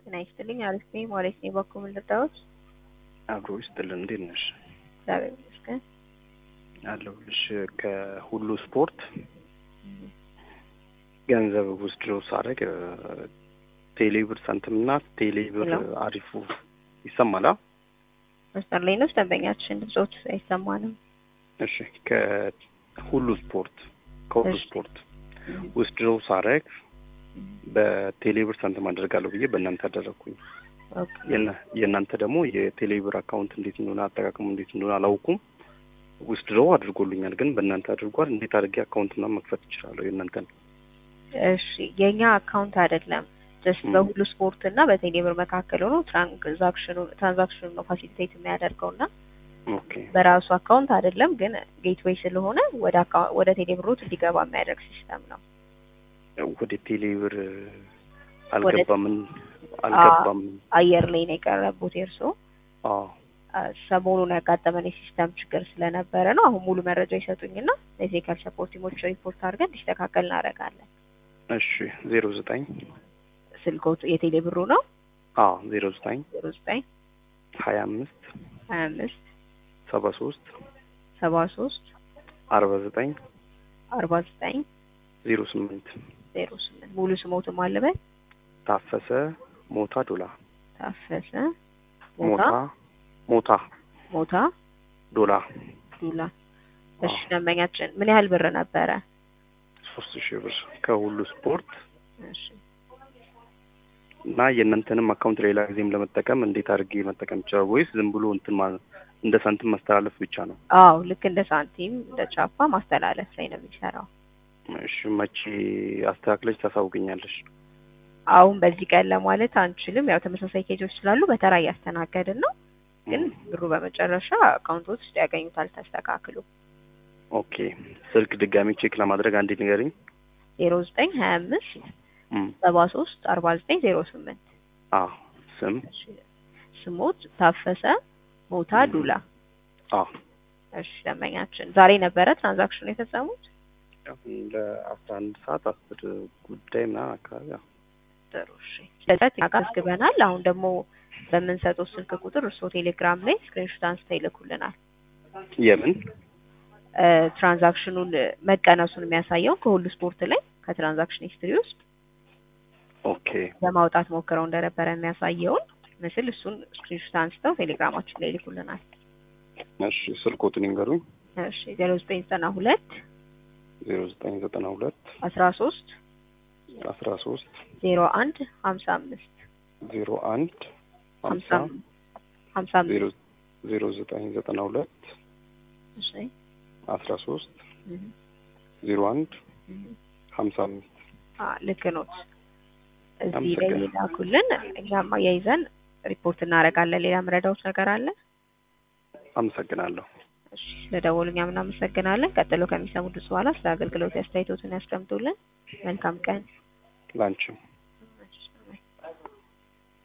ጤና ይስጥልኝ። አሪፍ ነኝ። ማለት ነው በኩል ልርዳዎት? አብሮ ይስጥልን። እንዴት ነሽ? እግዚአብሔር ይመስገን። አለሁልሽ። ከሁሉ ስፖርት ገንዘብ ውስድሮ ሳደርግ ቴሌብር ሳንቲምና ቴሌብር ሄሎ? አሪፉ ይሰማላ? መስመር ላይ ነው ደንበኛችን፣ ድምጾት አይሰማንም። እሺ ከሁሉ ስፖርት ከሁሉ እሺ። ስፖርት ውስድሮ ሳደርግ በቴሌብር ሳንቲም አደርጋለሁ ብዬ በእናንተ አደረግኩኝ። ኦኬ። የእና- የእናንተ ደግሞ የቴሌብር አካውንት እንዴት እንደሆነ አጠቃቀሙ እንዴት እንደሆነ አላውቁም። ውስድሮ አድርጎልኛል፣ ግን በእናንተ አድርጓል። እንዴት አድርጌ አካውንት ምናምን መክፈት እችላለሁ? የእናንተን እሺ የኛ አካውንት አይደለም። ጀስት ም። በሁሉ ስፖርት እና በቴሌብር መካከል ሆኖ ትራንዛክሽኑ ትራንዛክሽኑ ነው ፋሲሊቴት የሚያደርገው እና ኦኬ በራሱ አካውንት አይደለም፣ ግን ጌትዌይ ስለሆነ ወደ አካ- ወደ ቴሌብሮት እንዲገባ የሚያደርግ ሲስተም ነው። ወደ ቴሌብር አልገባም አልገባም። አየር ላይ ነው የቀረቡት የእርስዎ አዎ ሰሞኑን ያጋጠመን የሲስተም ችግር ስለነበረ ነው። አሁን ሙሉ መረጃ ይሰጡኝና ለቴክኒካል ሰፖርት ቲሞች ሪፖርት አድርገን እንዲስተካከል እናደርጋለን። እሺ ዜሮ ዘጠኝ ስልኮት የቴሌ ብሩ ነው አዎ ዜሮ ዘጠኝ ዜሮ ዘጠኝ ሀያ አምስት ሀያ አምስት ሰባ ሶስት ሰባ ሶስት አርባ ዘጠኝ አርባ ዘጠኝ ዜሮ ስምንት ዜሮ ስምንት ሙሉ ስሞትም አለበት ታፈሰ ሞታ ዶላ ታፈሰ ሞታ ሞታ ሞታ ሞታ ዶላ ዱላ። እሺ ደንበኛችን ምን ያህል ብር ነበረ? ሶስት ሺህ ብር ከሁሉ ስፖርት እሺ እና የእናንተንም አካውንት ሌላ ጊዜም ለመጠቀም እንዴት አድርጌ መጠቀም ይችላል? ወይስ ዝም ብሎ እንትን ማ- እንደ ሳንቲም ማስተላለፍ ብቻ ነው? አዎ ልክ እንደ ሳንቲም እንደ ቻፓ ማስተላለፍ ላይ ነው የሚሰራው። እሺ መቼ አስተካክለች ታሳውቅኛለሽ? አሁን በዚህ ቀን ለማለት አንችልም። ያው ተመሳሳይ ኬጆች ስላሉ በተራ እያስተናገድን ነው። ግን ብሩ በመጨረሻ አካውንቶች ውስጥ ያገኙታል ተስተካክሎ። ኦኬ ስልክ ድጋሚ ቼክ ለማድረግ አንዴ ንገሪኝ። ዜሮ ዘጠኝ ሀያ አምስት እም፣ ሰባ ሶስት አርባ ዘጠኝ ዜሮ ስምንት አዎ ስም ስሞት ታፈሰ ሞታ ዱላ። አዎ እሺ ደንበኛችን ዛሬ ነበረ ትራንዛክሽኑ የፈጸሙት? ለአስራ አንድ ሰዓት አስር ጉዳይ ምናምን አካባቢ አዎ። ጥሩ እሺ። ስለዚህ አስገበናል። አሁን ደግሞ በምንሰጠው ስልክ ቁጥር እርስዎ ቴሌግራም ላይ ስክሪንሾት አንስተው ይልኩልናል። የምን እ፣ ትራንዛክሽኑን መቀነሱን የሚያሳየውን ከሁሉ ስፖርት ላይ ከትራንዛክሽን ሂስትሪ ውስጥ ኦኬ ለማውጣት ሞክረው እንደነበረ የሚያሳየውን ምስል እሱን ስክሪንሾት አንስተው ቴሌግራማችን ላይ ይልኩልናል። እሺ ስልኮትን ይንገሩኝ። እሺ ዜሮ ዘጠኝ ዘጠና ሁለት ዜሮ ዘጠኝ ዘጠና ሁለት አስራ ሶስት አስራ ሶስት ዜሮ አንድ ሀምሳ አምስት ዜሮ አንድ ሀምሳ ሀምሳ ሀምሳ ዜሮ አምስት ዜሮ ዘጠኝ ዘጠና ሁለት እሺ አስራ ሶስት እህ፣ ዜሮ አንድ እህ። ሀምሳ አምስት አ ልክ ኖት። እዚህ ላይ አመሰግናለሁ። ይላኩልን፣ እኛም አያይዘን ሪፖርት እናደርጋለን። ሌላ ምረዳዎች ነገር አለ? አመሰግናለሁ። እሺ ስለደወሉ እኛም እናመሰግናለን። ቀጥሎ ከሚሰሙ ድምፅ በኋላ ስለ አገልግሎት አስተያየቶትን ያስቀምጡልን። መልካም ቀን። ላንቺም